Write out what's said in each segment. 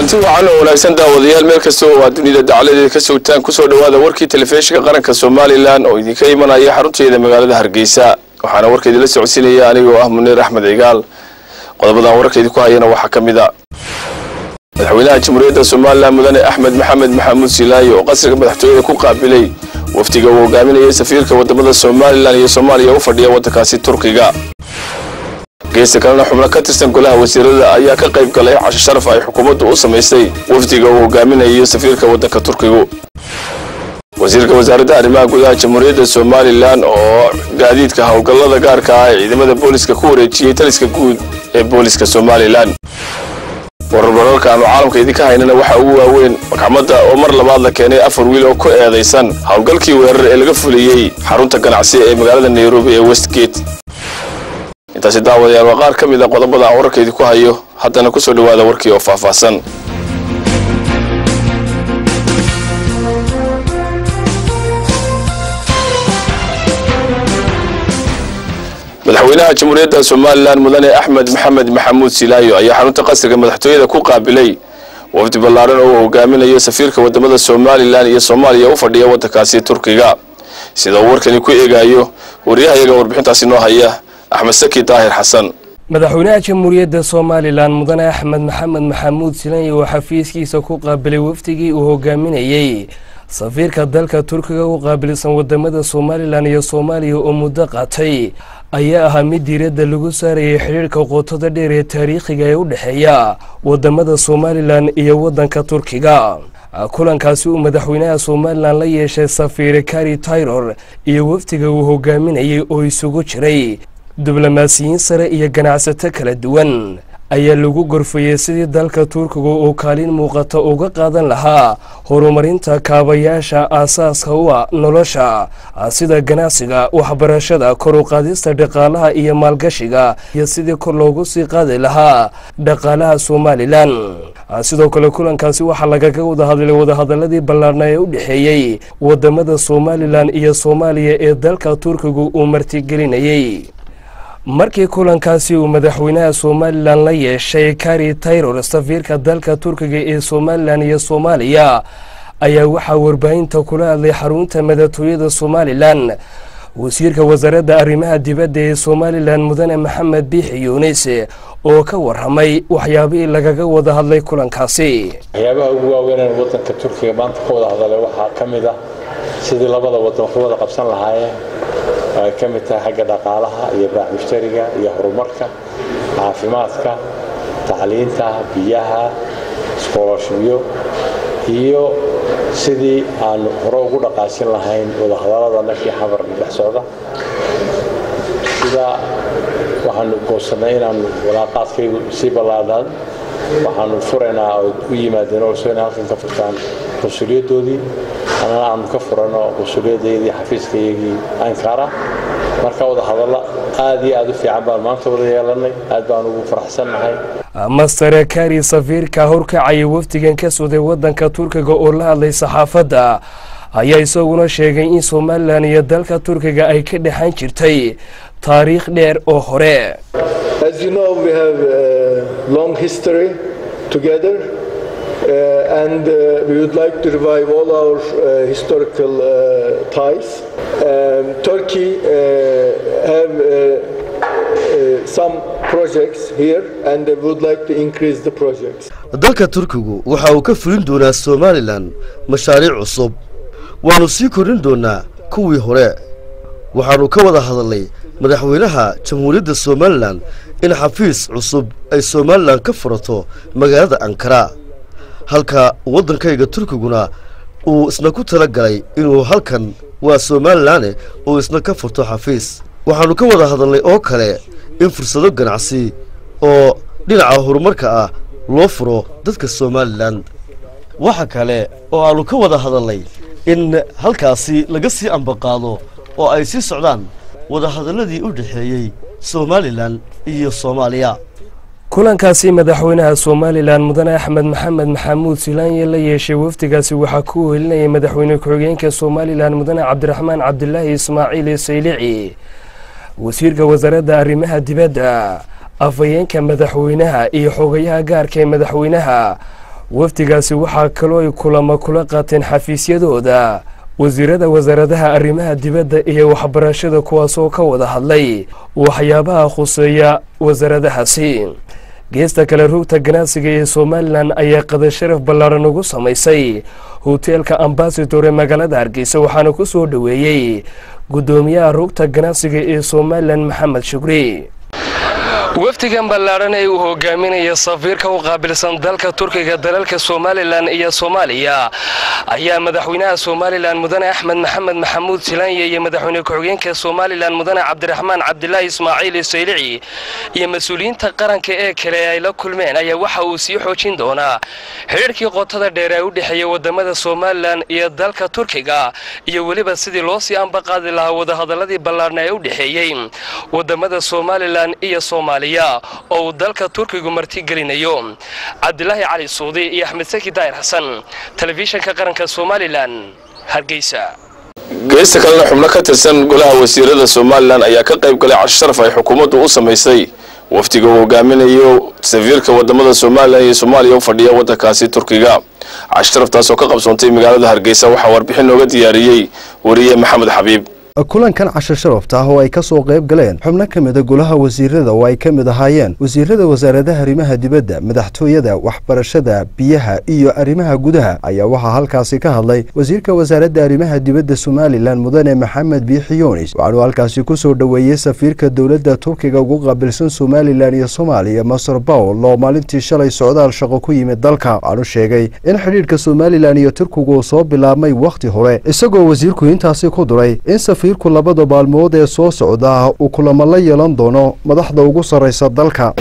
kulanti wacan oo wanaagsan daawadayaal meel kasta oo aad dunida dacaladeeda ka sogtaan kusoo dhowaada warkii telefishinka qaranka somalilan oo idinka imanaya xarunteeda magaalada hargeysa waxaana warka idinla socodsiinaya anigoo ah muniir axmed cigaal qodobadan wararka idinku hayana waxaa ka mid a madaxweynaha jamhuuriyadda somalilan mudane axmed maxamed maxamuud silaayo oo qasriga madaxtooyada ku qaabilay wafdiga uu hogaaminayay safiirka wadamada somalilan iyo soomaaliya u fadhiya waddankaasi turkiga geesta kalena xubno ka tirsan golaha wasiirada ayaa ka qayb galay casho sharaf ay xukuumaddu u samaysay wafdiga uu hogaaminayo safiirka waddanka turkigu wasiirka wasaaradda arrimaha gudaha jamhuuriyadda somalilan oo gaadiidka howlgallada gaarka ah ee ciidamada booliska ku wareejiyey taliska guud ee booliska somalilan wararbararka aanu caalamka idinka haynana waxaa ugu waaweyn maxkamadda oo mar labaad la keenay afar wiil oo ku eedaysan howlgalkii weerar ee laga fuliyey xarunta ganacsi ee magaalada nairobi ee westgate intaasi daawadayaal waa qaar ka mid a qodobada aan wararka idinku hayo haddana kusoo dhowaada warkii oo faahfaahsan madaxweynaha jamhuuriyadda somalilan mudane axmed maxamed maxamuud silaayo ayaa xarunta qasriga madaxtooyada ku qaabilay wafdi ballaaran oo uu hogaaminayo safiirka wadamada somalilan iyo soomaaliya u fadhiya waddankaasi turkiga sida uu warkani ku eegayo wariyahayaga warbixintaasi noo haya axmed saki daahir xasan madaxweynaha jamhuuriyadda somalilan mudane axmed maxamed maxamuud silaayo oo xafiiskiisa ku qaabilay wafdigii uu hogaaminayey safiirka dalka turkiga u qaabilsan wadamada somalilan iyo soomaaliya oo muddo qaatay ayaa ahaa mid diiradda lagu saarayay xidhiirhka qootada dheer ee taariikhiga ee u dhexeeya wadamada somalilan iyo waddanka turkiga kulankaasi uu madaxweynaha somalilan la yeeshay safiir kari tayror iyo wafdiga uu hogaaminayay oo isugu jiray diblomaasiyiin sare iyo ganacsato kala duwan ayaa lagu gorfayey sidii dalka turkiga uu kaalin muuqata uga qaadan lahaa horumarinta kaabayaasha aasaaska u ah nolosha sida ganacsiga waxbarashada kor u qaadista dhaqaalaha iyo maalgashiga iyo sidii kor loogu sii qaadi lahaa dhaqaalaha somalilan sidoo kale kulankaasi waxaa lagaga wada hadlay wadahadaladii ballaarna ee u dhexeeyey wadamada somalilan iyo soomaaliya ee dalka turkiga uu martigelinayey markii kulankaasi uu madaxweynaha somalilan la yeeshay kari tayror safiirka dalka turkiga ee somalilan iyo soomaaliya ayaa waxaa warbaahinta kula hadlay xarunta madaxtooyada somalilan wasiirka wasaaradda arrimaha dibadda ee somalilan mudane maxamed biixi yuunis oo ka waramay waxyaabihii lagaga wada hadlay kulankaasi waxyaabaha ugu waaweyneen wadanka turkiga maanta ka wada hadalay waxaa ka mid ah sidii labada wadan wax wada qabsan lahaayeen ay ka mid tahay xagga dhaqaalaha iyo baac mushtariga iyo horumarka caafimaadka tacliinta biyaha iskoolashibyo iyo sidii aan hore ugu dhaqaasin lahayn wadahadalada nafkii xabar dhex socda sidaa waxaanu goosannay inaanu walaaqaadkaygu sii ballaadaan waxaanu furaynaa oo u yimaadeen oo soo inay halkan ka furtaan qunsuliyaddoodii annana aanu ka furano qunsuliyaddaydii xafiiskayagii ankara marka wada hadalla aad iyo aad u fiican baan maanta wada yeelanay aad baan ugu faraxsannahay mastere kari safiirka horkacaya wafdigan ka suday waddanka turkiga oo la hadlay saxaafadda ayaa isaguna sheegay in somalilan iyo dalka turkiga ay ka dhexan jirtay taariikh dheer oo hore As you know, we have a long history together, uh, and uh, we would like to revive all our uh, historical uh, ties. Um, Turkey uh, have uh, uh, some projects here, and they would like to increase the projects. dalka turkigu waxa uu ka fulin doonaa somalilan mashaariic cusub waannu sii kordhin doonaa kuwii hore waxaannu ka wada hadalnay madaxweynaha jamhuuriyadda somalilan in xafiis cusub ay somalilan ka furato magaalada ankara halka waddankayga turkiguna uu isna ku tala galay inuu halkan waa somalilane uu isna ka furto xafiis waxaannu ka wada hadalnay oo kale in fursado ganacsi oo dhinaca horumarka ah loo furo dadka somalilan waxa kale oo aannu ka wada hadalnay in halkaasi laga sii ambaqaado oo ay sii socdaan wadahadalladii u dhexeeyey somalilan iyo soomaaliya kulankaasi madaxweynaha somalilan mudane axmed maxamed maxamuud silaanye la yeeshay wafdigaasi waxaa ku wehelinayay madaxweyne ku-xigeenka somalilan mudane cabdiraxmaan cabdilaahi ismaaciil saylici wasiirka wasaaradda arrimaha dibadda afhayeenka madaxweynaha iyo xogayaha gaarka ee madaxweynaha wafdigaasi waxaa kaloo ay kulamo kula qaateen xafiisyadooda wasiirada wasaaradaha arrimaha dibadda iyo waxbarashada kuwaasoo ka wada hadlay waxyaabaha khuseeya wasaaradahaasi geesta kale rugta ganacsiga ee somalilan ayaa qada sharaf ballaaran ugu samaysay hoteelka ambasador ee magaalada hargeysa waxaana ku soo dhoweeyey guddoomiyaha rugta ganacsiga ee somalilan maxamed shukri wafdigan ballaaran ee uu hogaaminaya safiirka u qaabilsan dalka turkiga dalalka somalilan iyo soomaaliya ayaa madaxweynaha somalilan mudane axmed maxamed maxamuud silaanya iyo madaxweyne ku-xigeenka somalilan mudane cabdiraxmaan cabdilaahi ismaaciil isaylici iyo mas-uuliyiinta qaranka ee kale ee ay la kulmeen ayaa waxa uu sii xoojin doonaa xidhiirkii qotada dheer ee u dhexeeya wadamada somalilan iyo dalka turkiga iyo weliba sidii loo sii ambaqaadi lahaa wadahadaladii ballaarna ee u dhexeeyey wadamada somalilan iyo soomaaliya oo uu dalka turkigu martigelinayo cabdilaahi cali suudi iyo axmed saki daahir xasan telefishinka qaranka somalilan hargeysa geesta kalena xubno ka tirsan golaha wasiirada somalilan ayaa ka qayb galay casho sharaf ay xukuumaddu u samaysay wafdiga uu hogaaminayo safiirka wadamada somalilan iyo soomaaliya u fadhiya waddankaasi turkiga casho sharaftaas oo ka qabsoontay magaalada hargeysa waxaa warbixin nooga diyaariyey wariye maxamed xabiib kulankan cashar sharafta ah oo ay ka soo qayb galeen xubno ka mida golaha wasiirada oo ay ka mid ahaayeen wasiirada wasaaradaha arrimaha dibadda madaxtooyada waxbarashada biyaha iyo arrimaha gudaha ayaa waxaa halkaasi ka hadlay wasiirka wasaaradda arrimaha dibadda somalilan mudane maxamed biixi yunis waxaanuu halkaasi ku soo dhoweeyey safiirka dowladda turkiga ugu qaabilsan somalilan iyo soomaaliya masar bawl oo maalintii shalay socdaal shaqo ku yimid dalka waxaanu sheegay in xidhiidhka somalilan iyo turkigu uu soo bilaabmay wakhti hore isagoo wasiirku intaasi ku duray in ku labada maalmood ee soo socda uu kulamo la yeelan doono madaxda ugu sarraysa dalka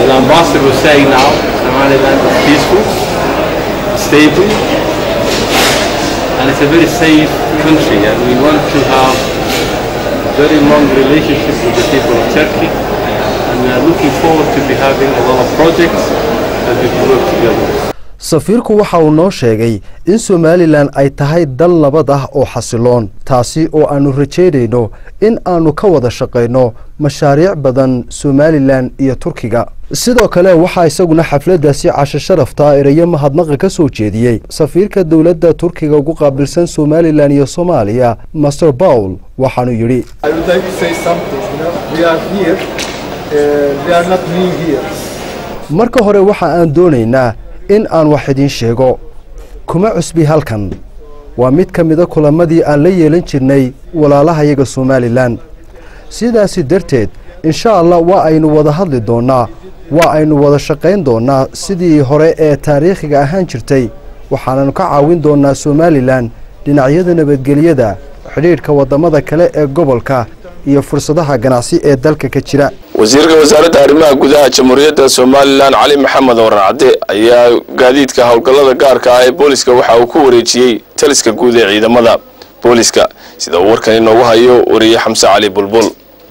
safiirku waxa uu noo sheegay in somalilan ay tahay dal nabad ah oo xasiloon taasi oo aannu rajaynayno in aannu ka wada shaqayno mashaariic badan somalilan iyo turkiga sidoo kale waxaa isaguna xafladdaasi casho sharafta erayo mahadnaqa ka soo jeediyey safiirka dowladda turkiga ugu qaabilsan somalilan iyo soomaaliya master bawl waxaanu yidhi marka hore waxa aan doonaynaa in aan wax idiin sheego kuma cusbi halkan waa mid ka mida kulamadii aan la yeelan jirnay walaalahayaga somalilan sidaasi darteed insha allah waa aynu wada hadli doonnaa waa aynu wada shaqayn doonnaa sidii hore ee taariikhiga ahaan jirtay waxaananu ka caawin doonnaa somalilan dhinacyada nabadgelyada xidhiidhka waddamada kale ee gobolka iyo fursadaha ganacsi ee dalka ka jira wasiirka wasaaradda arrimaha gudaha jamhuuriyadda somalilan cali maxamed waracade ayaa gaadiidka howlgallada gaarka ah ee booliska waxa uu ku wareejiyey taliska guud ee ciidamada booliska sida uu warkan inoogu hayo wariye xamse cali bulbul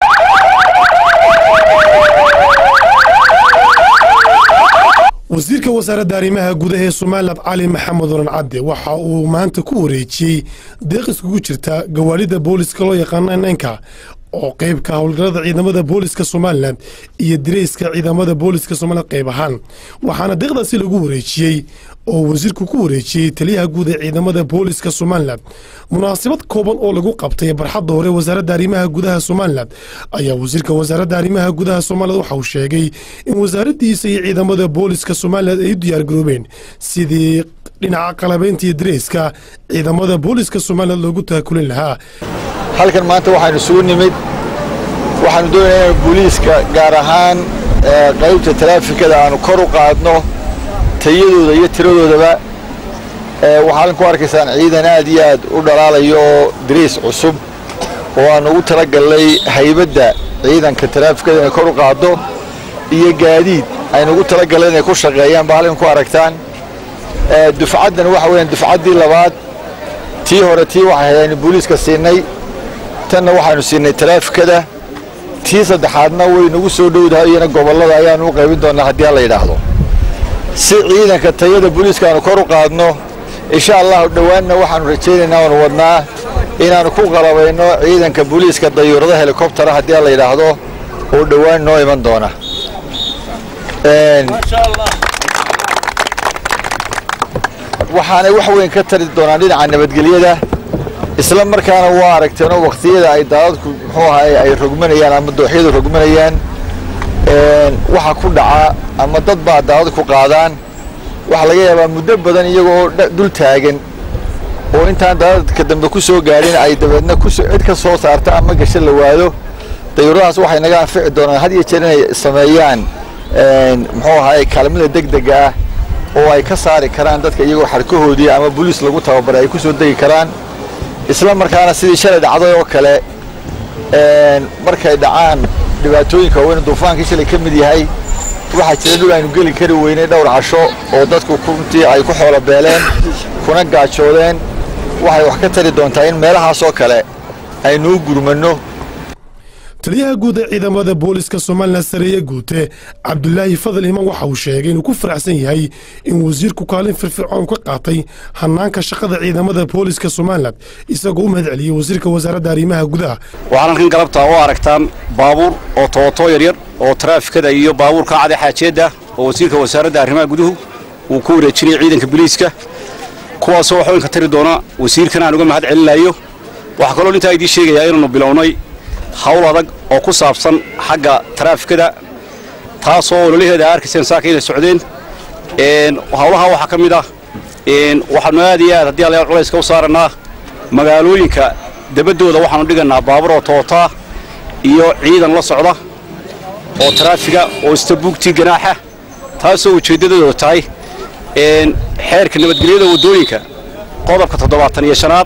wasiirka wasaaradda arrimaha gudaha ee somalilan cali maxamed waran cadde waxa uu maanta ku wareejiyey deeq iskugu jirta gawaadhida booliska loo yaqaano nnka oo qaybka howlgallada ciidamada booliska somalilan iyo direyska ciidamada booliska somalilan qayb ahaan waxaana deeqdaasi lagu wareejiyey oo wasiirku ku wareejiyey taliyaha guud ee ciidamada booliska somalilan munaasabad kooban oo lagu qabtay barxadda hore wasaaradda arrimaha gudaha somalilan ayaa wasiirka wasaaradda arrimaha gudaha somalilan waxa uu sheegay in wasaaraddiisa iyo ciidamada booliska somalilan ay u diyaargaroobeen sidii dhinaca qalabeynta iyo direyska ciidamada booliska somalilan loogu taakulin lahaa halkan maanta waxaanu isugu nimid waxaanu doonayaa inanu booliiska gaar ahaan qaybta taraafikada aanu kor u qaadno tayadooda iyo tiradoodaba waxaa halkan ku arkaysaan ciidan aad iyo aad u dhalaalayo oo dariis cusub oo aanu ugu talagallay haybadda ciidanka taraafikada inay kor u qaaddo iyo gaadiid aynu ugu talagallay inay ku shaqeeyaan baa halkan ku aragtaan dufcaddan waxa weeyaan dufcaddii labaad tii hore tii waxay aynu booliiska siinay tanna waxaanu siinay taraafikada tii saddexaadna way nagu soo dhowdahay iyana gobollada ayaanu u qaybin doonnaa haddii alla yidhaahdo si ciidanka tayada booliiska aanu kor u qaadno insha allahu dhowaanna waxaanu rajaynaynaa oonu wadnaa inaannu ku qalabayno ciidanka booliiska dayuurada helikobtara haddii alla yidhaahdo oo dhowaan noo iman doona waxaanay wax weyn ka tari doonaan dhinaca nabadgelyada isla markaana waa aragteenoo wakhtiyada ay daadadku muxuu ahaay ay rogmanayaan ama dooxyadu rogmanayaan waxa ku dhaca ama dad baa daadad ku qaadaan waxaa laga yaabaa muddo badan iyagoo dul taagan oo intaan daadadka dambe ku soo gaadhin ay dabeedna cid ka soo saarta ama gasho la waado dayuuradahaas waxay naga anfici doonaan had iyo jeer inay sameeyaan muxuu ahaay kaalmada degdega ah oo ay ka saari karaan dadka iyagoo xarkahoodii ama boliis lagu tababaray ay ku soo degi karaan isla markaana sidii shalay dhacday oo kale markay dhacaan dhibaatooyinka waaweyn duufaankii shalay ka mid yahay waxaa jira dhul aynu geli kari weynay dhowr casho oo dadku runtii ay ku xoolo beeleen kuna gaajoodeen waxay wax ka tari doontaa in meelahaas oo kale aynuu gurmanno taliyaha guud ee ciidamada booliska somalilan sareeye guute cabdulaahi fadal iman waxa uu sheegay inuu ku faraxsan yahay in wasiirku kaalin firfircoon ka qaatay hanaanka shaqada ciidamada booliska somalilan isagoo u mahad celiyey wasiirka wasaaradda arrimaha gudaha waxaan halkan galabta u aragtaan baabuur oo tooto yaryar oo taraafikada iyo baabuurka cade xaajeedda oo wasiirka wasaaradda arrimaha guduhu uu ku wareejinaya ciidanka biliiska kuwaasoo wax weyn ka tari doona wasiirkan aan uga mahad celinayo waxaa kaloo intaa idiin sheegayaa inaannu bilownay hawl adag oo ku saabsan xagga taraafikada taasoo ololaheeda a arkayseen saaka inay socdeen hawlaha waxaa ka mid ah waxaanu aad iyo aad haddii alayaal culayska u saarannaa magaalooyinka dabaddooda waxaanu dhigannaa baabuur oo tootaa iyo ciidan la socda oo taraafiga oo istabuugtii ganaaxa taasoo ujeeddadooda tahay xeerka nabadgelyada waddooyinka qodobka toddobaatan iyo shanaad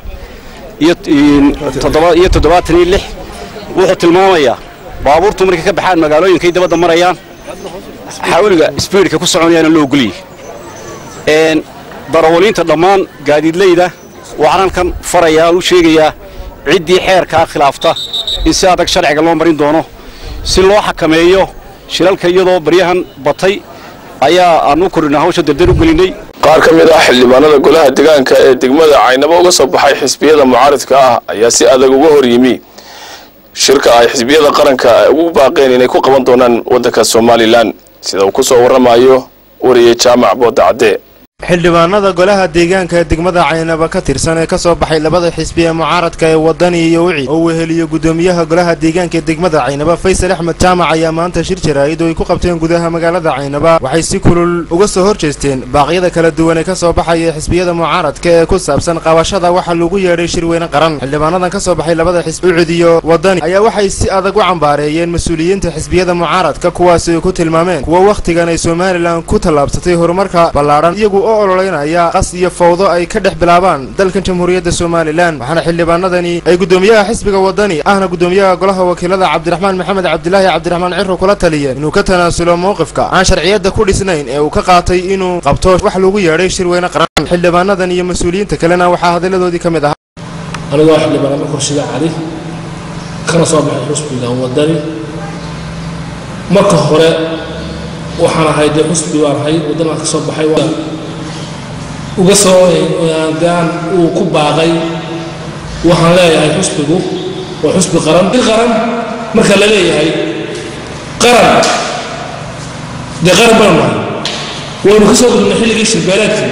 iyo toddobaatan iyo lix wuxuu tilmaamayaa baabuurtu markay ka baxaan magaalooyinkay dabadda marayaan xawliga sbiidka ku soconayaana loo ogoliyey darawaliinta dhammaan gaadiidleyda waxaan halkan farayaa u sheegayaa ciddii xeerkaa khilaafta in si adag sharciga loo marin doono si loo xakameeyo shilalka iyadoo baryahan batay ayaa aan u kordhinaa hawsha dardar u gelinnay qaar ka mid ah xildhibaanada golaha deegaanka ee degmada caynabo uga soo baxay xisbiyada mucaaridka ah ayaa si adag uga hor yimi shirka ay xisbiyada qaranka ugu baaqeen inay ku qaban doonaan waddanka somalilan sida uu ku soo warramayo wariyey jaamac booda cadde xildhibaanada golaha deegaanka ee degmada caynaba ka tirsan ee ka soo baxay labada xisbi ee mucaaradka ee wadani iyo wicid oo weheliyo gudoomiyaha golaha deegaanka ee degmada caynaba faysal axmed jaamac ayaa maanta shir jaraa'id oo ay ku qabteen gudaha magaalada caynaba waxay si kulul uga soo hor jeesteen baaqyada kala duwan ee ka soo baxaya xisbiyada mucaaradka ee ku saabsan qabashada waxaa lagu yeedhay shirweyne qaran xildhibaanadan ka soo baxay labada xisbi ucid iyo wadani ayaa waxay si adag u cambaareeyeen mas-uuliyiinta xisbiyada mucaaradka kuwaasi ay ku tilmaameen kuwa wakhtigan ay somalilan ku tallaabsatay horumarka ballaadhan iyagu oo ololeynaya qas iyo fawdo ay ka dhex bilaabaan dalkan jamhuuriyadda somalilan waxaana xildhibaanadani ay gudoomiyaha xisbiga wadani ahna gudoomiyaha golaha wakiilada cabdiraxmaan maxamed cabdilaahi cabdiraxmaan ciro kula taliyeen inuu ka tanaasulo mowqifka aan sharciyadda ku dhisnayn ee uu ka qaatay inuu qabto wax lagu yeedhay shirweyne qaran xildhibaanadan iyo mas-uuliyiinta kalena waxaa hadalladoodii ka mid ahaa anigoo xildhibaanada korshiga cali kana soo baxay xusbigan wadani marka hore waxaan ahay dee xusbi baan ahay waddanaan ka soo baxay uga soo gaan uu ku baaqay waxaan leeyahay xusbigu waa xusbi qaran il qaran marka la leeyahay qaran dee qaran baan nahay waynu ka soo gudubnay xilligii shirbeelaadkii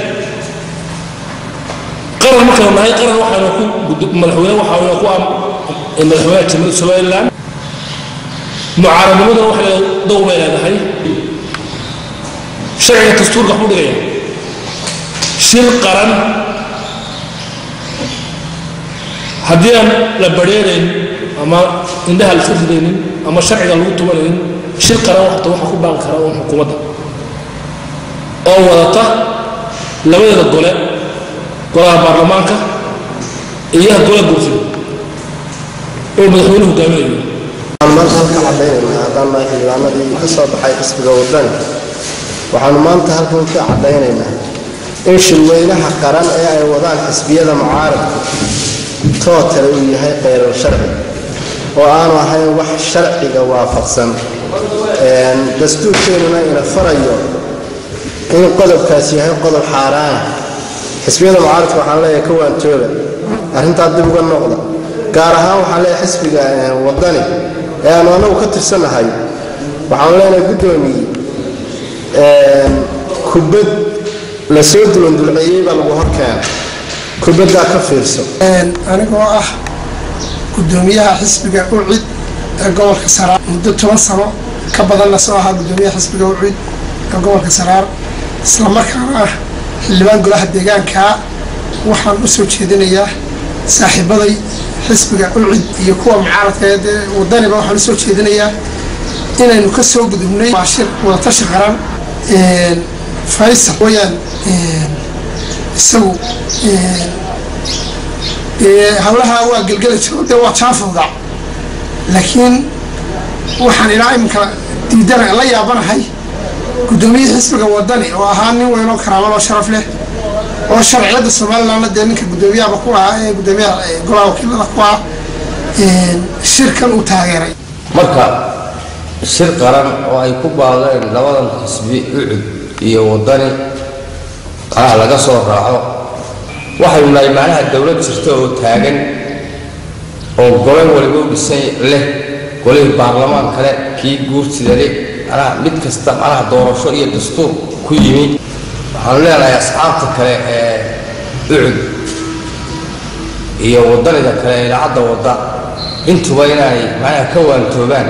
qaran markaynu nahay qaran waxaynu ku madaxweyne waxaynu ku madaxweynaha jamhuuriyadda somaliland mucaaradnimaduna waxay dowr bay leedahay sharciga dastuurka waxbuu dhigaya shir qaran haddii aan la badheerayn ama indhaha la iska ridaynin ama sharciga lagu tumanaynin shir qaran waxta waxa ku baaqi kara un xukuumadda oo wadata labadeeda gole golaha baarlamaanka iyo golaha guurtida oo madaxweynuhu hogaaminayo waxaan maanta halka caddaynayna haddaan nahay xildhibaanadii ka soo baxay xisbiga waddanka waxaanu maanta halkan ka caddaynaynaa in shirweynaha qaran ee ay wadaan xisbiyada mucaaradku tootale uu yahay kheyrar sharci oo aanu ahayn wax sharciga waafaqsan dastuurkeennuna ina farayo in qodobkaas yahay qodob xaaraana xisbiyada mucaaradka waxaan leeyahay ka waantooga arrintaa dib uga noqda gaar ahaan waxaan leeyahay xisbiga waddani ee aanu annagu ka tirsannahay waxaanu leenahay guddoomiye kubad la soo dulandulceeyey baa lagu horkeena kubaddaa ka fiirso anigoo ah gudoomiyaha xisbiga ucid ee gobolka saraar muddo toban sano ka badanna soo ahaa gudoomiyaha xisbiga ucid ee gobolka saraar islamarkaana ah xildhibaan golaha deegaanka waxaan u soo jeedinayaa saaxiibaday xisbiga ucid iyo kuwa mucaaradka ee wadaniba waxaan usoo jeedinayaa inaynu ka soo gudubnay waa shir wadatashi qaran faysal wayaan isagu hawlaha waa gelgeli jiro dee waa jaafowda laakiin waxaan ilaa iminka diidana la yaabanahay guddoomiyihii xisbiga wadani oo ahaa nin weyn oo karaamal oo sharaf leh oo sharciyadda somalilandna dee ninka guddoomiyahaba ku ahaa ee guddoomiyaha golaha wakiilada ku ah shirkan uu taageeray marka shir qaran oo ay ku baadeen labadan xisbi ucud iyo wadani ah laga soo raaco waxaynu nahay macnaha dowlad jirta oo taagan oo gole waliba u dhisan leh golihii baarlamaan kale kii guurtida leh macnaha mid kasta macnaha doorasho iyo dastuur ku yimi waxaanu leenahay asxaabta kale ee ucud iyo wadanida kale ee idaacadda wadda intuba inaanay macnaha ka waantoobaan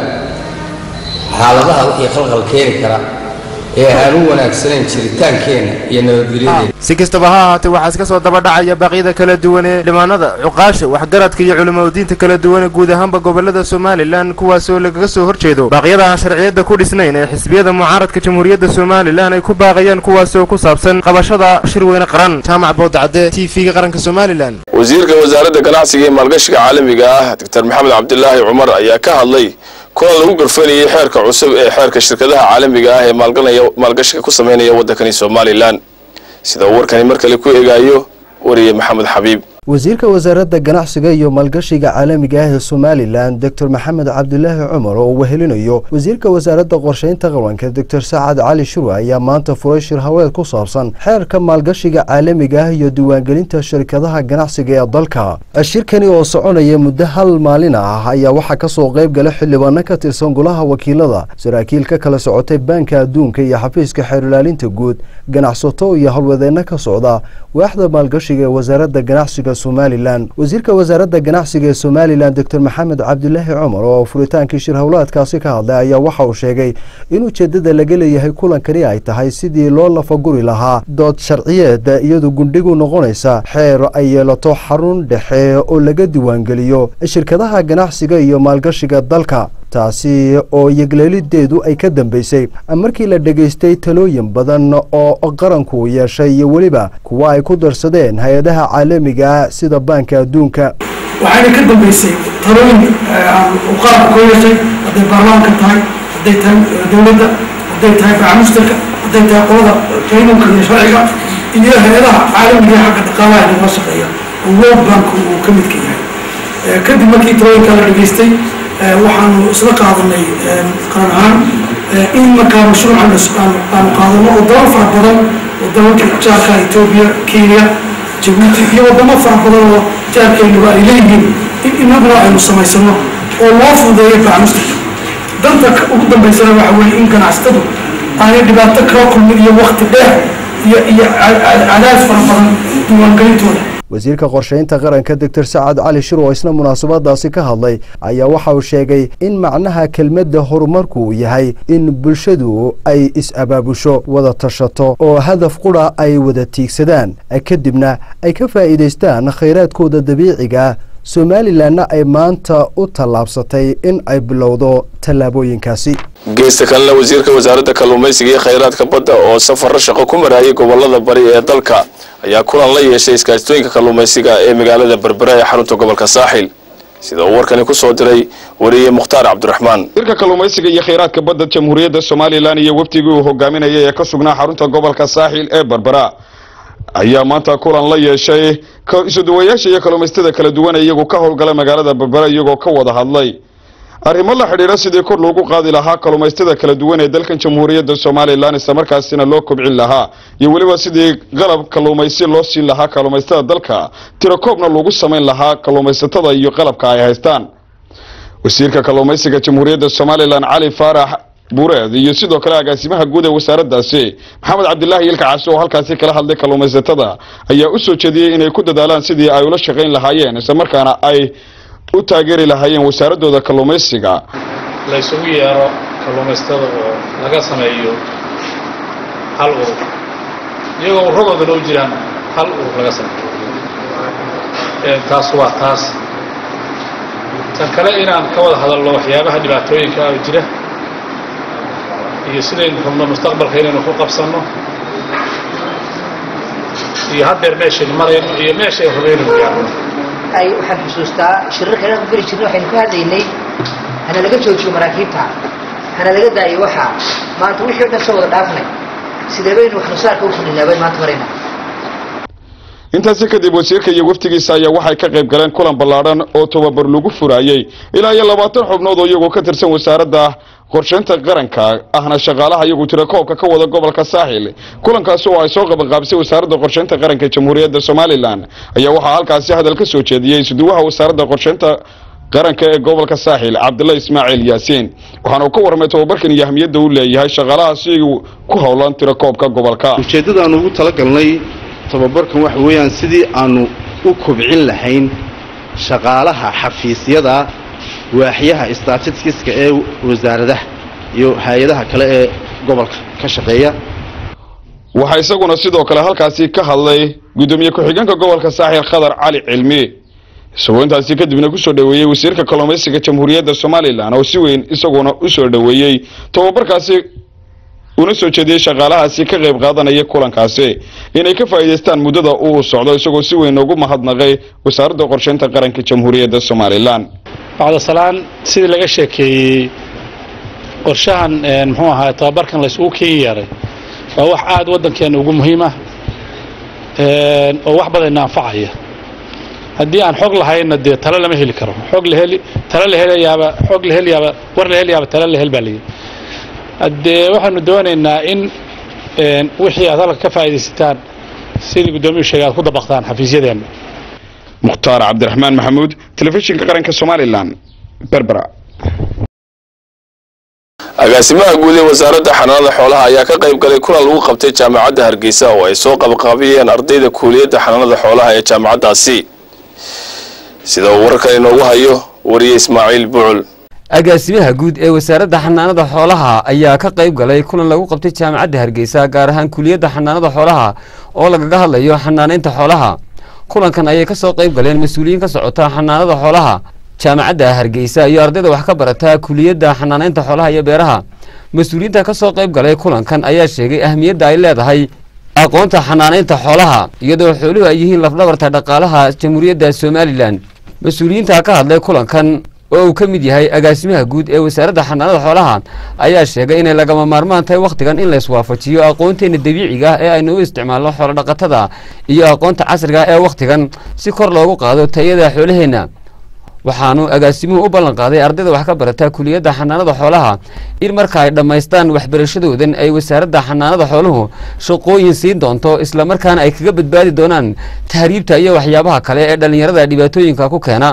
xaaladaha wixii khalqal keeni kara ee aan u wanaagsanayn jiritaankeenna iyo nabadgelyadeena si kastaba ha ahaatee waxaa iska soo daba dhacaya baaqyada kala duwan ee dhimaanada cuqaasha waxgaradka iyo culimadiinta kala duwan ee guud ahaanba gobolada somalilan kuwaasoo lagaga soo horjeedo baaqyada aan sharciyada ku dhisnayn ee xisbiyada mucaaradka jamhuuriyadda somalilan ay ku baaqayaan kuwaasoo ku saabsan qabashada shir weyne qaran jaamac boodacade t v-ga qaranka somalilan wasiirka wasaaradda ganacsiga iyo maalgashiga caalamiga ah doctor maxamed cabdilaahi cumar ayaa ka hadlay kulan lagu garfanayay xeerka cusub ee xeerka shirkadaha caalamiga ah ee maalgashiga ku sameynaya waddankani somalilan sida uu warkani mar kale ku eegaayo wariye maxamed xabiib wasiirka wasaaradda ganacsiga iyo maalgashiga caalamiga ah ee somalilan doctor maxamed cabdilaahi cumar oo uu wehelinayo wasiirka wasaaradda qorsheynta qaranka doctor sacad cali shurwe ayaa maanta furay shir haweed ku saabsan xeerka maalgashiga caalamiga ah iyo diiwaangelinta shirkadaha ganacsiga ee dalka shirkani oo soconaya muddo hal maalin ah ayaa waxaa kasoo qayb gala xildhibaano ka tirsan golaha wakiilada saraakiil ka kala socotay baanka adduunka iyo xafiiska xeerilaalinta guud ganacsato iyo howlwadeenno ka socda waaxda maalgashiga ee wasaaradda ganacsiga somalilan wasiirka wasaaradda ganacsiga ee somalilan doctor maxamed cabdilaahi cumar oo furitaankii shir howlaadkaasi ka hadlay ayaa waxa uu sheegay in ujeedada laga leeyahay kulankani ay tahay sidii loo lafaguri lahaa dood sharciyeed iyadu gundhigu noqonaysa xeer ay yeelato xarun dhexe oo laga diiwaangeliyo shirkadaha ganacsiga iyo maalgashiga dalka taasi oo yegleelideedu ay ka dambeysay markii la dhegaystay talooyin badan oo qaranku yeeshay iyo weliba kuwa ay ku darsadeen hay-adaha caalamiga sida baanka adduunka waxayna ka dambeysay talooyin uu qaranku ka yeeshay hadday baarlamaanka tahay hadday tahay dowladda hadday tahay bacmusterka hadday tahay qolada qaynunka iyo sharciga iyo hay-adaha caalamiga ee xagga dhaqaalaha nagala shaqeeya oo world bank uu ka midka yahay kadib markii talooyinka la dhegaystay waxaanu isla qaadanay qaran ahaan in markaa mashruucan aanu qaadano oo dalal fara badan oo dalalka jaarka etoobiya kenya jabuuti iyo wadamo fara badan oo jaarkeenuba ay leeyihiin in inaguna aynu samaysano oo loo fududeeyo bacmustirka danta ugu dambeysana waxa weeye in ganacsatadu aanay dhibaato kala kulmin iyo wakti dheer iyo iyo cadaadis fara badan diiwaangelintooda wasiirka qorsheynta qaranka doctor sacad cali shir oo isna munaasabadaasi ka hadlay ayaa waxa uu sheegay in macnaha kelmadda horumarku uu yahay in bulshadu ay is-abaabusho wada tashato oo hadaf qura ay wada tiigsadaan kadibna ay ka faa'iidaystaan khayraadkooda dabiiciga somalilanna ay maanta u tallaabsatay in ay bilowdo tallaabooyinkaasi geesta kalena wasiirka wasaaradda kalluumaysiga iyo khayraadka badda oo safarro shaqo ku marayay gobolada bari ee dalka ayaa kulan la yeeshay iskaashtooyinka kalluumaysiga ee magaalada berbera ee xarunta gobolka saaxil sida uu warkani ku soo diray wariye mukhtaar cabdiraxmaan wasiirka kalluumaysiga iyo khayraadka badda jamhuuriyadda somalilan iyo wafdigii uu hogaaminayay ee ka sugnaa xarunta gobolka saaxil ee berbera ayaa maanta kulan la yeeshay isuduwayaasha iyo kalluumaysatada kala duwan ee iyagu ka howlgala magaalada berbera iyagoo ka wada hadlay arrimo la xidhiidha sidii kor loogu qaadi lahaa kalluumaysatada kala duwan ee dalkan jamhuuriyadda somalilan islamarkaasina loo kobcin lahaa iyo weliba sidii qalab kalluumaysi loo siin lahaa kalluumaysatada dalka tirakoobna loogu samayn lahaa kalluumaysatada iyo qalabka ay haystaan wasiirka kalluumaysiga jamhuuriyadda somalilan cali faarax buureed iyo sidoo kale agaasimaha guud ee wasaaraddaasi maxamed cabdilaahi ilkacaasi oo halkaasi kala hadlay kalluumaysatada ayaa u soo jeediyey inay ku dadaalaan sidii ay ula shaqayn lahaayeen islamarkaana ay u taageeri lahaayeen wasaaradooda kalluumaysiga la isugu yeero kalluumaysatada oo laga sameeyo hal urur iyagoo urradooda loo jiraan hal urur laga sameeyo taas waa taas tan kale inaan ka wada hadalno waxyaabaha dhibaatooyinka ah jira iyo sidaynu rabno mustaqbalka inaynu ku qabsanno iyo haddeer meeshaynu marayno iyo meeshay rabaynu gaarno ay waxaan xusuustaa shirarka inaan ku geli jirnay waxaynu ka hadlaynay hana laga joojiyo maraakiibta hana laga daayo waxaa maanta wixii o dhan soo wada dhaafnay sidee baynu waxnusaarka u kordhinaa bayn maanta maraynaa intaasi kadib wasiirka iyo wafdigiisa ayaa waxay ka qayb galeen kulan ballaadhan oo tababar lagu furayey ilaa iyo labaatan xubnood oo iyagoo ka tirsan wasaaradda qorshaynta qaranka ahna shaqaalaha iyagu tira koobka ka wada gobolka saaxil kulankaasi oo ay soo qabanqaabisay wasaaradda qorshaynta qaranka jamhuuriyadda somalilan ayaa waxaa halkaasi hadal ka soo jeediyey isuduwaha wasaaradda qorshaynta qaranka ee gobolka saaxil cabdulla ismaaciil yaasiin waxaana uu ka warramay tababarkan iyo ahmiyadda uu leeyahay shaqaalahaasi ku howlan tira koobka gobolka ujeeddadaannu ugu talagalnay tababarkan waxa weeyaan sidii aannu u kobcin lahayn shaqaalaha xafiisyada waaxyaha statistiska ee wasaaradaha iyo hay-adaha kale ee gobolka ka shaqeeya waxaa isaguna sidoo kale halkaasi ka hadlay guddoomiye ku-xigeenka gobolka saaxil khadar cali cilmi isagoo intaasi kadibna kusoo dhoweeyey wasiirka kalluumaysiga jamhuuriyadda somalilan oo si weyn isaguna u soo dhoweeyey tababarkaasi una soo jeediyey shaqaalahaasi ka qayb qaadanaya kulankaasi inay ka faa'iidaystaan muddada uu socdo isagoo si weyn ugu mahadnaqay wasaaradda qorshaynta qaranka jamhuuriyadda somalilan bacdasalaan sidii laga sheekeeyey qorshahan muxuu ahaa tababarkan la isugu keen yeeray waa wax aada waddankeena ugu muhiim ah oo wax badanna anfacaya haddii aan xog lahayna dee talo lama heli karo xog la heli talo la helayaaba xog la helayaaba war la helayaaba talo la hel baa layidhi haddee waxaanu doonaynaa in wixii aad halka ka faa'iidaysataan sidii guddoomiyuu sheegay aad ku dabaqtaan xafiisyadeenna mukhtaar cabdiraxmaan maxamuud telefishinka qaranka somalilan berbera agaasimaha guud ee wasaaradda xanaanada xoolaha ayaa ka qayb galay kulan lagu qabtay jaamacadda hargeysa oo ay soo qabqaabiyeen ardayda kuuliyadda xanaanada xoolaha ee jaamacaddaasi sida uu wararkan inoogu hayo wariye ismaaciil bucul agaasimaha guud ee wasaaradda xanaanada xoolaha ayaa ka qayb galay kulan lagu qabtay jaamacadda hargeysa gaar ahaan kuliyadda xanaanada xoolaha oo lagaga hadlayo xanaanaynta xoolaha kulankan ayay ka soo qayb galeen mas-uuliyiin ka socota xanaanada xoolaha jaamacadda hargeysa iyo ardayda wax ka barata kuliyadda xanaanaynta xoolaha iyo beeraha mas-uuliyiinta ka soo qayb galay kulankan ayaa sheegay ahmiyadda ay leedahay aqoonta xanaanaynta xoolaha iyadoo xooluhu ay yihiin lafdhabarta dhaqaalaha jamhuuriyadda somalilan mas-uuliyiinta ka hadlay kulankan oo uu ka mid yahay agaasimaha guud ee wasaaradda xanaanada xoolaha ayaa sheegay inay lagama maarmaan tahay wakhtigan in layswaafajiyo aqoonteena dabiiciga ah ee aynu u isticmaalno xoolodhaqatada iyo aqoonta casriga ee wakhtigan si kor loogu qaado tayada xoolaheenna waxaanu agaasimuhu u ballan qaaday ardayda wax ka barata kuliyadda xanaanada xoolaha in marka ay dhammaystaan waxbarashadoodan ay wasaaradda xanaanada xooluhu shaqooyin siin doonto islamarkaana ay kaga badbaadi doonaan tahriibta iyo waxyaabaha kale ee dhallinyarada dhibaatooyinka ku keena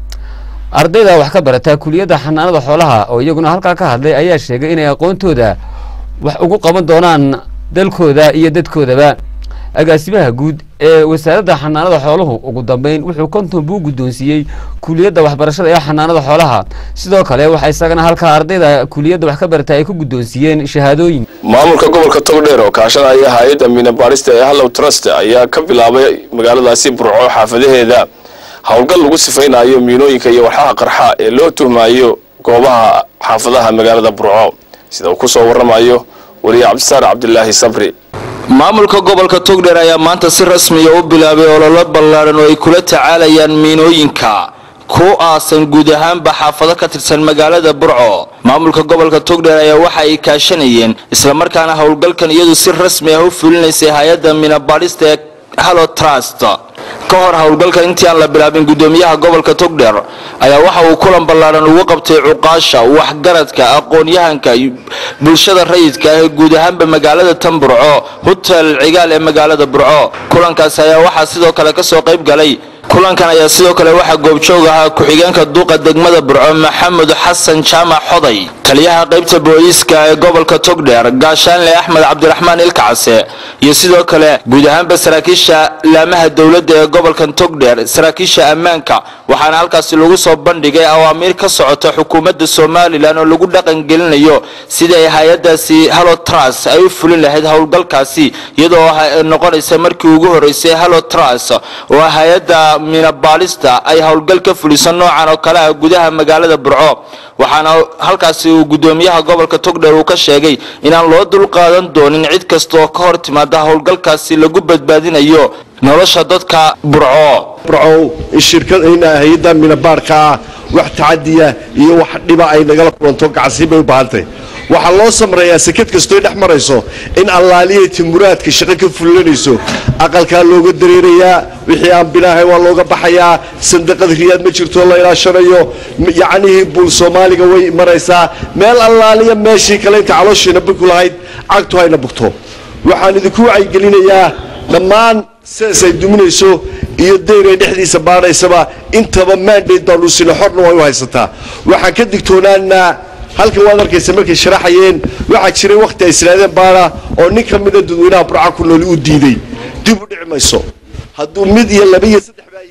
ardayda wax ka barata kuliyadda xanaanada xoolaha oo iyaguna halkaa ka hadlay ayaa sheegay inay aqoontooda wax ugu qaban doonaan dalkooda iyo dadkoodaba agaasimaha guud ee wasaaradda xanaanada xooluhu ugu dambeyn wuxuu konton buu guddoonsiiyey kuliyadda waxbarashada ee xanaanada xoolaha sidoo kale waxaa isagana halkaa ardayda kuliyadda wax ka barata ay ku guddoonsiiyeen shahaadooyin maamulka gobolka togdheer oo kaashanaya hay-adda miina baadhista ee hallow trust ayaa ka bilaabay magaaladaasi burco xaafadaheeda howlgal lagu sifaynayo miinooyinka iyo walxaha qarxa ee loo tuhmayo goobaha xaafadaha magaalada burco sida uu ku soo warramayo wariye cabdisaar cabdilaahi sabri maamulka gobolka togdheer ayaa maanta si rasmiya u bilaabay ololo ballaadhan oo ay kula tacaalayaan miinooyinka ku aasan guud ahaanba xaafado ka tirsan magaalada burco maamulka gobolka togdheer ayaa waxa ay kaashanayeen islamarkaana howlgalkan iyadu si rasmi ah u fulinaysay hay-adda miinabaadhista ee hallo trust ka hor howlgalkan intii aan la bilaabin gudoomiyaha gobolka togdheer ayaa waxa uu kulan ballaadhan ugu qabtay cuqaasha waxgaradka aqoon-yahanka bulshada rayidka ah ee guud ahaanba magaalada tan burco hotel cigaal ee magaalada burco kulankaasi ayaa waxaa sidoo kale kasoo qayb galay kulankan ayaa sidoo kale waxaa goobjoog ahaa ku-xigeenka duuqa degmada burco maxamed xasan jaamac xoday taliyaha qaybta booliiska ee gobolka togdheer gaashaanle axmed cabdiraxmaan ilkacase iyo sidoo kale guud ahaanba saraakiisha laamaha dowladda ee gobolkan togdheer saraakiisha ammaanka waxaana halkaasi lagu soo bandhigay awaamiir ka socota xukuumadda somalilan oo lagu dhaqangelinayo sidii ay hay-adaasi halotras ay u fulin lahayd howlgalkaasi iyadoo noqonaysa markii ugu horeysay halotras oo hay-ada minabaalista ay howlgal ka fuliso noocan oo kale ah gudaha magaalada burco waxaana halkaasi uu gudoomiyaha gobolka togdheer uu ka sheegay inaan loo dulqaadan doonin cid kasta oo ka hor timaada howlgalkaasi lagu badbaadinayo nolosha dadka burco burcow in shirkad in hay-adda minabaarka ah wax tacadiya iyo wax dhiba ay nagala kulanto gacansiin bay u baahantahay waxaa loo samreeyaa sekad kastooy dhex marayso in allaaliyay timuraadka shaqo ka fulinayso aqalkaa looga dareerayaa wixii aan binaahay waa looga baxayaa sandaqad riyaad ma jirto la ilaashanayo yacnihii buul soomaaliga way maraysaa meel allaaliya meeshii kale inta calooshiina buku lahayd cagtu hayna bugto waxaan idinku wacyigelinayaa dhammaan sidaas ay duminayso iyo dayray dhexdiisa baadhaysaba intaba mandate baanu sina xorna way u haysataa waxaan ka digtoonaanaa halkan waad arkaysa markay sharaxayeen waxaa jiray wakhti ay islaadeen baana oo nin ka mida dadweynaha burca ku nooli uu diiday dib u dhici mayso hadduu mid iyo laba iyo saddex baa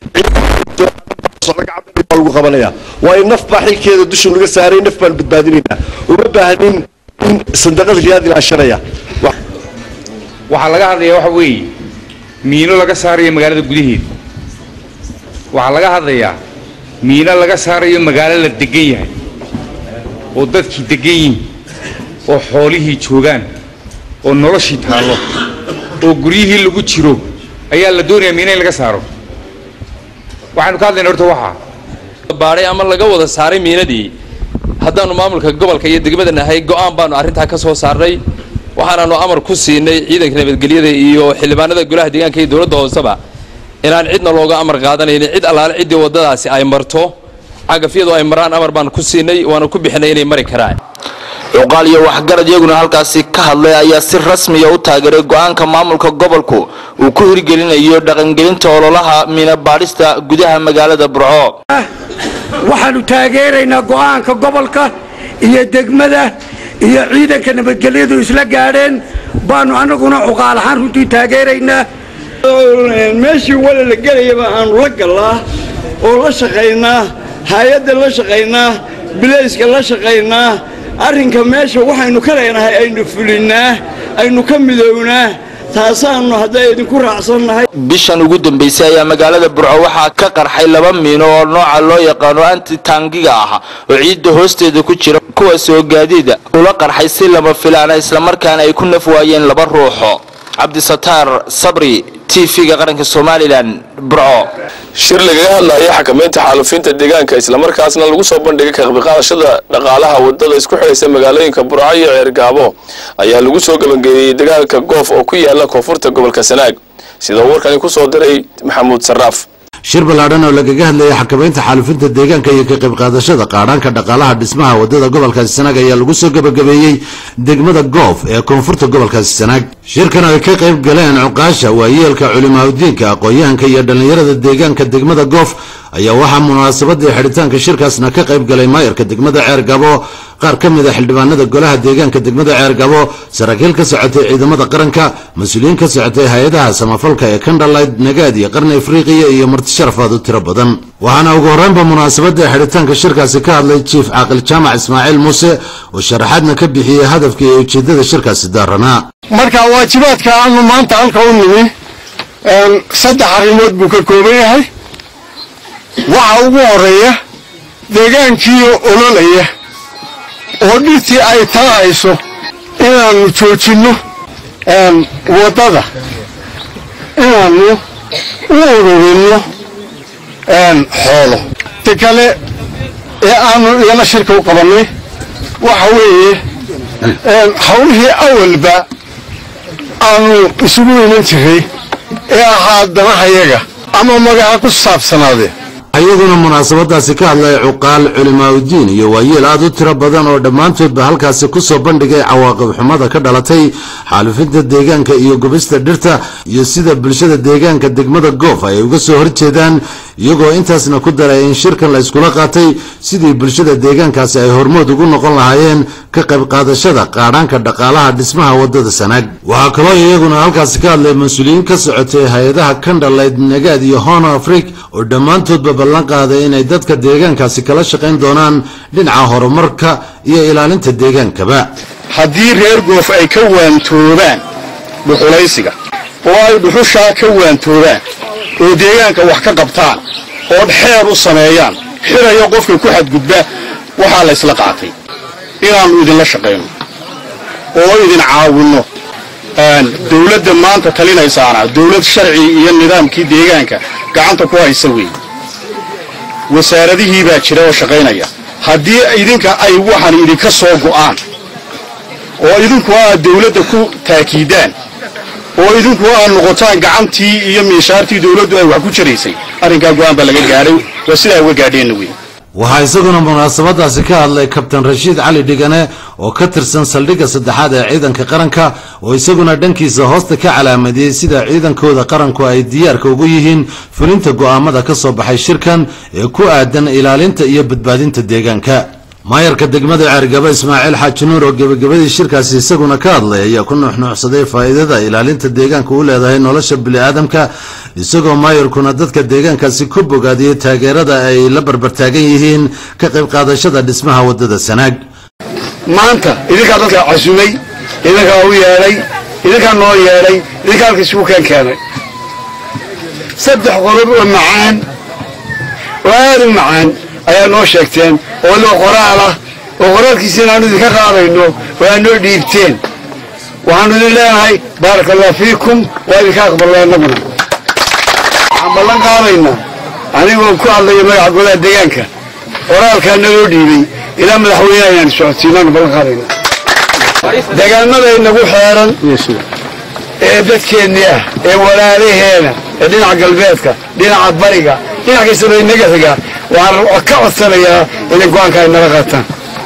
yihiin lagu qabanaya waayo naf baa xilkeeda dusha laga saaray naf baan badbaadinaynaa uma baahnin in sandaqad riyaad ilaashanaya waxaa laga hadlayaa waxa weeye miino laga saarayo magaalada gudaheeda waxaa laga hadlayaa miino laga saarayo magaalo la degan yahay oo dadkii degan yihin oo xoolihii joogaan oo noloshii taallo oo guryihii lagu jiro ayaa la doonayaa miino in laga saaro waxaynu ka hadlayna horta waxaa baadhay ama laga wada saaray miinadii haddaannu maamulka gobolka iyo degmada nahay go'aan baanu arrintaa ka soo saarnay waxaanaanu amar ku siinay ciidanka nabadgelyada iyo xildhibaanada golaha deegaanka iyo dowladda hooseba inaan cidna looga amar qaadanaynin cid allaale ciddii waddadaasi ay marto cagafyadu ay maraan amar baanu ku siinay waana ku bixinay inay mari karaan cuqaal iyo waxgarad iyaguna halkaasi ka hadlay ayaa si rasmiya u taageeray go-aanka maamulka gobolku uu ku hirgelinayo dhaqangelinta ololaha miina baadhista gudaha magaalada burco waxaannu taageeraynaa go'aanka gobolka iyo degmada iyo ciidanka nabadgelyadu isla gaadheen baanu annaguna cuqaal ahaan runtii taageeraynaa meeshii wala la gelayaba aanu la gallaa oo la shaqaynaa hay-adda la shaqaynaa bilayska la shaqaynaa arrinka meesha waxaynu ka leenahay aynu fulinnaa aynu ka midownaa taasaannu hadday idinku raacsannahay bishan ugu dambaysay ayaa magaalada burco waxaa ka qarxay laba miino oo nooca loo yaqaano antitangiga ah oo ciidda hoosteeda ku jira kuwaas oo gaadiida ula qarxay si lama filaana islamarkaana ay ku naf waayeen laba ruuxo cabdisataar sabri t v-ga qaranka somalilan burco shir lagaga hadlaya xakamaynta xaalufinta deegaanka islamarkaasna lagu soo bandhigay ka qaybqaadashada dhaqaalaha wadada isku xidhaysa magaalooyinka burco iyo ceergaabo ayaa lagu soo gebangeeyey dagaalka goof oo ku yaala koonfurta gobolka sanaag sida uu warkani ku soo diray maxamuud saraaf shir ballaadhan oo lagaga hadlayay xakamaynta xaalufinta deegaanka iyo ka qayb qaadashada qaadhaanka dhaqaalaha dhismaha wadada gobolkaasi sanaag ayaa lagu soo gebagabeeyey degmada goof ee koonfurta gobolkaasi sanaag shirkan oo ay ka qayb galeen cuqaasha waayeelka culimaadudiinka aqoon-yahanka iyo dhallinyarada deegaanka degmada goof ayaa waxaa munaasabadii xidhitaanka shirkaasna ka qayb galay maayarka degmada ceergabo qaar ka mid a xildhibaanada golaha deegaanka degmada ceergabo saraakiil ka socotay ciidamada qaranka mas-uuliyiin ka socotay hay-adaha samafalka ee kandhalayd nagaad iyo qarni afriqiya iyo marti sharafaad u tiro badan waxaana ugu horreynba munaasabadii xidhitaanka shirkaasi ka hadlay jiif caaqil jaamac ismaaciil muuse oo sharaxaadna ka bixiyey hadafka iyo ujeeddada shirkaasi daaranaa marka waajibaadka aanu maanta halka u nimi saddex arrimood buu ka kooban yahay waxa ugu horeeya deegaankii ololaya oo dhirtii ay taahayso inaannu joojinno waddada inaannu u ururinno xoolo ta kale ee aanu iyana shirka u qabannay waxa weeye hawlihii awalba aanu isugu iman jiray ee ahaa danahayaga ama magaca ku saabsanaadee iyaguna munaasabadaasi ka hadlay cuqaal culimaaudiin iyo waayeel aad u tiro badan oo dhammaantoodba halkaasi kusoo bandhigay cawaaqib xumada ka dhalatay xaalufinta deegaanka iyo gubista dhirta iyo sida bulshada deegaanka degmada goof ay uga soo horjeedaan iyagoo intaasna ku daray in shirkan la iskula qaatay sidii bulshada deegaankaasi ay hormood ugu noqon lahaayeen ka qayb qaadashada qaadhaanka dhaqaalaha dhismaha wadada sanaag waxaa kaloo iyaguna halkaasi ka hadlay mas-uuliyiin ka socotay hay-adaha kandhalayd nagaad iyo hono afrik oo dhammaantoodba ballan qaaday inay dadka deegaankaasi kala shaqayn doonaan dhinaca horumarka iyo ilaalinta deegaankaba haddii reer goof ay ka waantoobaan dhuxulaysiga oo ay dhuxushaa ka waantoobaan oo deegaanka wax ka qabtaan oo xeer u sameeyaan xirayo qofka ku xadgudba waxaa la ysla qaatay inaannu idinla shaqayno oo idin caawinno dowladda maanta talinaysaana dowlad sharci iyo nidaamkii deegaanka gacanta ku haysa weeye wasaaradihii baa jira oo shaqaynaya haddii idinka ay waxan idinka soo go'aan oo idinku aad dowladda ku taakiidaan oo idinku aad noqotaan gacantii iyo miishaartii dowladdu ay wax ku jiraysay arrinkaa go'aan baa laga gaadhay waa sidaa uga gaadheenna wey waxaa isaguna munaasabadaasi ka hadlay kabtan rashiid cali dhigane oo ka tirsan saldhigga saddexaad ee ciidanka qaranka oo isaguna dhankiisa hoosta ka calaamadiyey sida ciidankooda qaranku ay diyaarka ugu yihiin fulinta go'aamada ka soo baxay shirkan ee ku aadan ilaalinta iyo badbaadinta deegaanka maayarka degmada ceergaba ismaaciil xaaji nuur oo gebagabadii shirkaasi isaguna ka hadlay ayaa ku nuuxnuucsaday faa'iidada ilaalinta deegaanka u leedahay nolosha bini'aadamka isagoo maayarkuna dadka deegaankaasi ku bogaadiyey taageerada ay la barbartaagan yihiin ka qayb qaadashada dhismaha waddada sanaag maanta idinkaa dadka casumay idinkaa u yeedhay idinkaa noo yeedhay idinkaa halka isugu keen keenay saddex qodob oo macaan oo aad u macaan ayaa noo sheegteen oo loo qoraal ah oo qoraalkiisa inaanu idinka qaadayno oo aad noo dhiibteen waxaanu idin leenahay baaraka allah fiikum waa idinka aqbalna annaguna waxaan ballan qaadaynaa anigoo ku hadlaya magaca golaha deegaanka qoraalkaa naloo dhiibay ilaa madaxweyneha ayaan socodsiinaanu ballan qaadayna deegaanada inagu xeeran ee dadkeennii ah ee walaalaheena ee dhinaca galbeedka dhinaca bariga dhinac kastaba inaga xiga waxaan ka codsanayaa inay go-aanka ay naga qaataan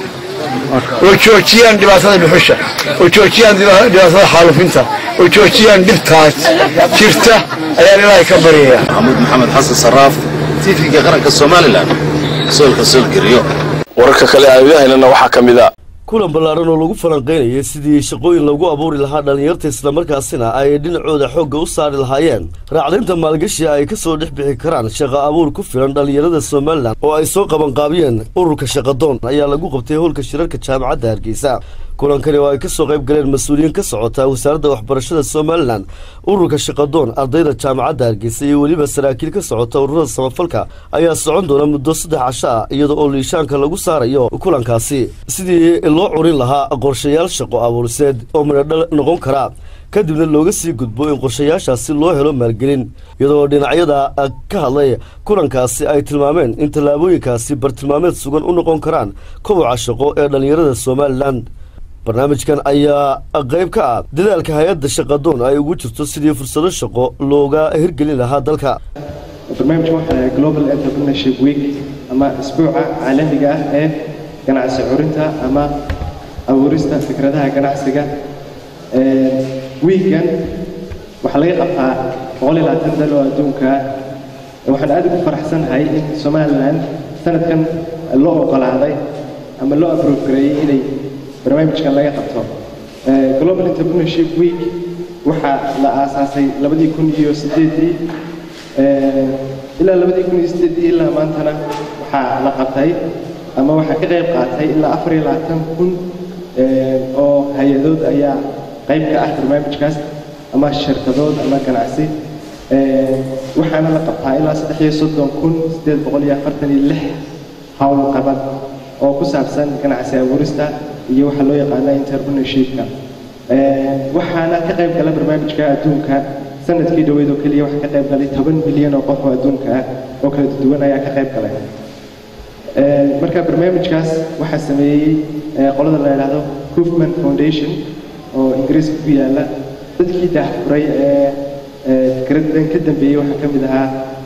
oo joojiyaan dhibaatada dhuxusha oo joojiyaan dhibaatada xaalufinta oo joojiyaan dhibtaas jirta ayaan ilaahay ka baryaya maxamuud maxamed xasan saraaf tv-ga qaranka somalilan soolka soolgeriyo wararka kale aan idahaynana waxaa ka mid a kulan ballaaran oo lagu falanqaynayay sidii shaqooyin lagu abuuri lahaa dhallinyarta islamarkaasina ay dhinacooda xoogga u saari lahaayeen raacdaynta maalgashi ay ka soo dhex bixi karaan shaqa abuur ku filan dhallinyarada somalilan oo ay soo qabanqaabiyeen ururka shaqadoon ayaa lagu qabtay howlka shirarka jaamacadda hargeysa kulankani oo ay ka soo qayb galeen mas-uuliyiin ka socota wasaaradda waxbarashada somalilan ururka shaqadoon ardayda jaamacadda hargeysa iyo weliba saraakiil ka socota ururada samafalka ayaa socon doona muddo saddex casho ah iyada oo liishaanka lagu saarayo kulankaasi sidii loo curin lahaa qorshayaal shaqo abuuriseed oo midhodhal noqon kara kadibna looga sii gudbo in qorshayaashaasi loo helo maalgelin iyadoo dhinacyada ka hadlay kulankaasi ay tilmaameen in tallaabooyinkaasi bartilmaameed sugan u noqon karaan koboca shaqo ee dhallinyarada somalilan barnaamijkan ayaa qayb ka ah dadaalka hay-adda shaqadoon ay ugu jirto sidii fursado shaqo looga hirgelin lahaa dalka barnaamijka waxaa global entrepreneurship week ama isbuuca caalamiga ah ee ganacsi curinta ama abuurista fikradaha ganacsiga wiigan waxaa laga qabtaa boqol iyo labaatan dal oo adduunka waxaan aad ugu faraxsanahay in somalilan sanadkan loo oggolaaday ama loo abrove gareeyey inay barnaamijkan laga qabto global entrepreneurship week waxaa la aasaasay labadii kun iyo sideedii ilaa labadii kun iyo sideedii ilaa maantana waxaa la qabtay ama waxaa ka qayb qaatay ilaa afar iyo labaatan kun oo hay-adood ayaa qayb ka ah barnaamijkaas ama shirkadood ama ganacsi waxaana la qabtaa ilaa saddex iyo soddon kun siddeed boqol iyo afartan iyo lix howlqabad oo ku saabsan ganacsi abuurista iyo waxaa loo yaqaana entrepreneurshipka waxaana ka qayb gala barnaamijka adduunka sanadkii dhoweyd oo keliya waxaa ka qayb galay toban milyan oo qof oo adduunka ah oo kala duwan ayaa ka qayb galay marka barnaamijkaas waxaa sameeyey qolada la yidhaahdo hoofman foundation oo ingiriiska ku yaala dadkii daahfuray ee fikradan ka dambeeyey waxaa ka mid ahaa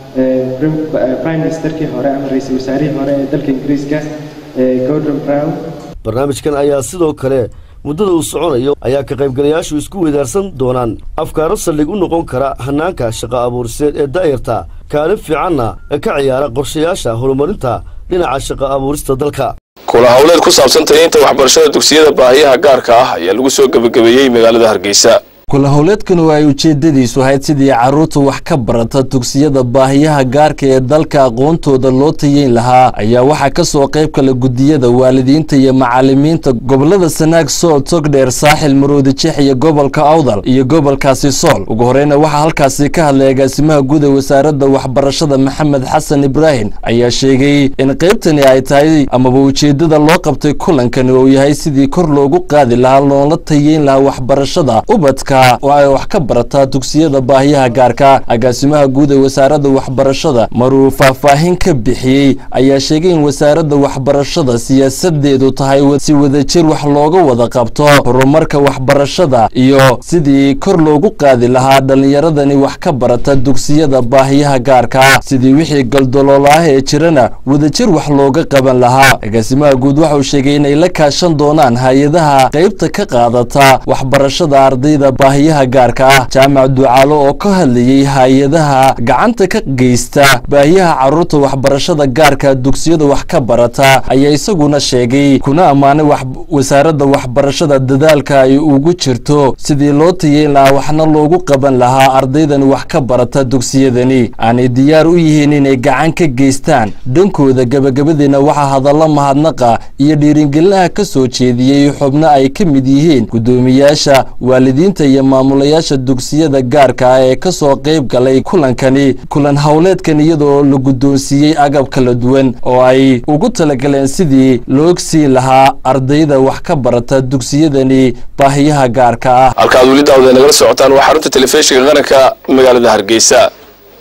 prime ministerkii hore ama ra-iisul wasaarihii hore ee dalka ingiriiska gordon brown barnaamijkan ayaa sidoo kale muddada uu soconayo ayaa ka qaybgalayaashu isku weydaarsan doonaan afkaaro saldhig u noqon kara hannaanka shaqo abuuriseed ee daa'irta kaalin fiicanna ee ka ciyaara qorshayaasha horumarinta dhinaca shaqo abuurista dalka kula howleed ku saabsan tayeynta waxbarashada dugsiyada baahiyaha gaarka ah ayaa lagu soo gebagabeeyey magaalada hargeysa kula howleedkanu ay ujeedadiisu ahayd sidii carruurta wax ka barata dugsiyada baahiyaha gaarka ee dalka aqoontooda loo tayeyn lahaa ayaa waxaa ka soo qayb kala gudiyada waalidiinta iyo macalimiinta gobolada sanaag sool togdheer saaxil maroodijeex iyo gobolka awdal iyo gobolkaasi sool ugu horeyna waxaa halkaasi ka hadlay agaasimaha guud ee wasaaradda waxbarashada maxamed xasan ibraahim ayaa sheegay in qaybtani ay tahay amaba ujeedada loo qabtay kulankani uu yahay sidii kor loogu qaadi lahaa loola tayeyn lahaa waxbarashada ubadka oo ay wax ka barataa dugsiyada baahiyaha gaarka agaasimaha guud ee wasaaradda waxbarashada maruu faahfaahin ka bixiyey ayaa sheegay in wasaaradda waxbarashada siyaasadeedu tahay si wadajir wax looga wada qabto horumarka waxbarashada iyo sidii kor loogu qaadi lahaa dhallinyaradani wax ka barata dugsiyada baahiyaha gaarka sidii wixii galdoloolaah ee jirana wadajir wax looga qaban lahaa agaasimaha guud waxauu sheegay inay la kaashan doonaan hay-adaha qaybta ka qaadata waxbarashada ardayda baahiyaha gaarka ah jaamac ducaalo oo ka hadlayey hay-adaha gacanta ka geysta baahiyaha carruurta waxbarashada gaarka dugsiyada wax ka barata ayaa isaguna sheegay kuna ammaanay wasaaradda waxbarashada dadaalka ay ugu jirto sidii loo tayeyn lahaa waxna loogu qaban lahaa ardaydani wax ka barata dugsiyadani aanay diyaar u yihiin inay gacan ka geystaan dhankooda gebagabadiina waxaa hadallo mahadnaqa iyo dhiiringelinaha ka soo jeediyey xubno ay ka mid yihiin guddoomiyaasha waalidiinta iyo maamulayaasha dugsiyada gaarka ah ee ka soo qayb galay kulankani kulan howleedkan iyadoo la guddoonsiiyey agab kala duwan oo ay ugu talagaleen sidii loogsii lahaa ardayda wax ka barata dugsiyadani baahiyaha gaarka ah halka aad weli daawada nagala socotaan waa xarunta telefishinka qaranka magaalada hargeysa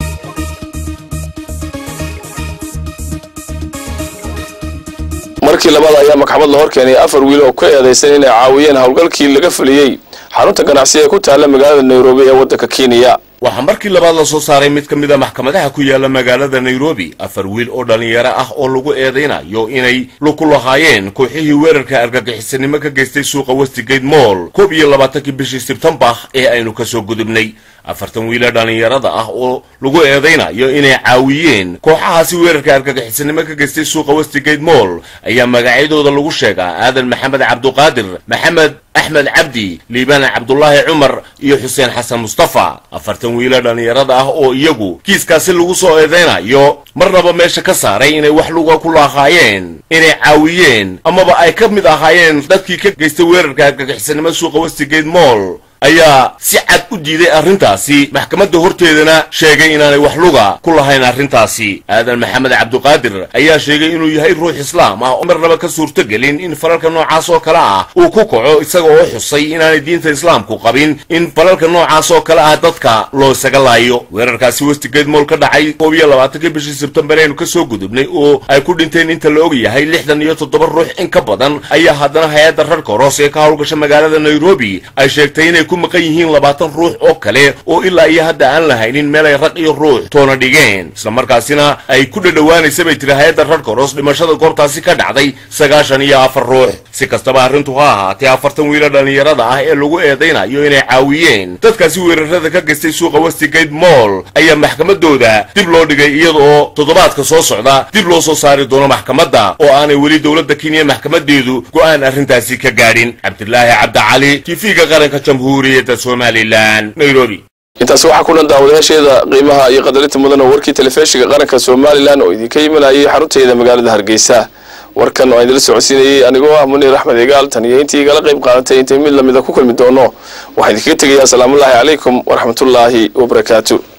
markii labaad ayaa maxkamad la hor keenay afar wiil oo ku eedaysan inay caawiyeen howlgalkii laga fuliyey xarunta ganacsi ee ku taalla magaalada nairobi ee waddanka kenya waxaa markii labaad la soo saaray mid ka mid a maxkamadaha ku yaala magaalada nairobi afar wiil oo dhallinyaro ah oo lagu eedaynayo inay luku lahaayeen kooxihii weerarka argagixisanimo ka geystay suuqa westigate moll koob iyo labaatankii bishii sebtembar ee aynu ka soo gudubnay afartan wiila dhallinyarada ah oo lagu eedaynayo inay caawiyeen kooxahaasi weerarka argagixisanimo ka geystay suuqa westigate moll ayaa magacyadooda lagu sheegaa aadan maxamed cabduqaadir maxamed axmed cabdi liibaan cabdulaahi cumar iyo xuseen xasan mustafa afartan wiila dhallinyarada ah oo iyagu kiiskaasi lagu soo eedaynayo marnaba meesha ka saaray inay wax luga ku lahaayeen inay caawiyeen amaba ay ka mid ahaayeen dadkii ka geystay weerarka argagixisanimo suuqa westigate moll ayaa si cad u diiday arrintaasi maxkamadda horteedana sheegay inaanay wax luga ku lahayn arrintaasi aadan maxamed cabduqaadir ayaa sheegay inuu yahay ruux islaam ah oo marnaba ka suurtogelin in falalka noocaas oo kale ah uu ku kaco isaga oo xusay inaanay diinta islaamku qabin in falalka noocaas oo kale ah dadka loo isaga laayo weerarkaasi westigate moll ka dhacay koob iyo labaatankii bishii sebtembar aynu ka soo gudubnay oo ay ku dhinteen inta la og yahay lixdan iyo toddoba ruux in ka badan ayaa haddana hay-adda rarka horos ee ka howlgasha magaalada nairobi ay sheegtay inay ku maqan yihiin labaatan ruux oo kale oo ilaa iyo hadda aan lahaynin meel ay rag iyo ruux toona dhigeen islamarkaasina ay ku dhadhowaanaysa bay tiri hay-adda rarka horos dhimashada goobtaasi ka dhacday sagaashan iyo afar ruux si kastaba arrintu ha ahaatee afartan wiila dhallinyarada ah ee lagu eedaynayo inay caawiyeen dadkaasi weerarada ka geystay suuqa westigate moll ayaa maxkamadooda dib loo dhigay iyada oo toddobaadka soo socda dib loo soo saari doono maxkamadda oo aanay weli dowladda kenya maxkamadeedu go'aan arrintaasi ka gaadhin cabdilaahi cabdicali tv-ga qaranka jamhuuriyadda somalilan nairobi intaasi waxaa ku dhan daawadayaasheeda qiimaha iyo qadarinta mudan oo warkii telefishinka qaranka somalilan oo idinka imanayay xarunteeda magaalada hargeysa warkan oo idinla socodsiinayay anigoo ah muniir axmed egaal tan iyo intii igala qayb qaadatay intay mid lamida ku kulmi doono waxaa idinkaga tegayaa asalaamullaahi calaykum waraxmatullaahi wabarakaatu